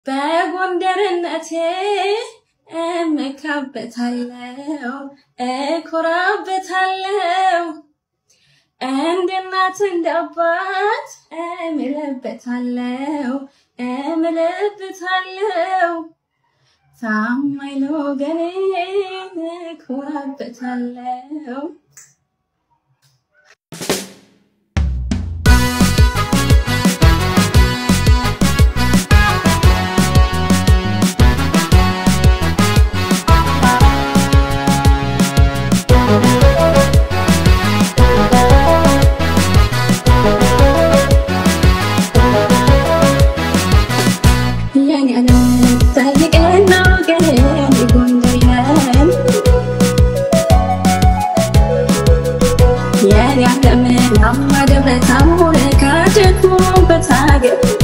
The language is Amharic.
በጎንደርነቴ እመካበታለሁ፣ እኮራበታለሁ። እንደ እናት እንደ አባት እምልበታለሁ፣ እምልበታለሁ። ታማኝ ለወገኔ እኮራበታለሁ። የኔ ዓለም ጠይቀና ወገኔ ጎንደሬን የኔ ዓለም ናማ ደብረ ታቦር ካደግሞበት ሀገር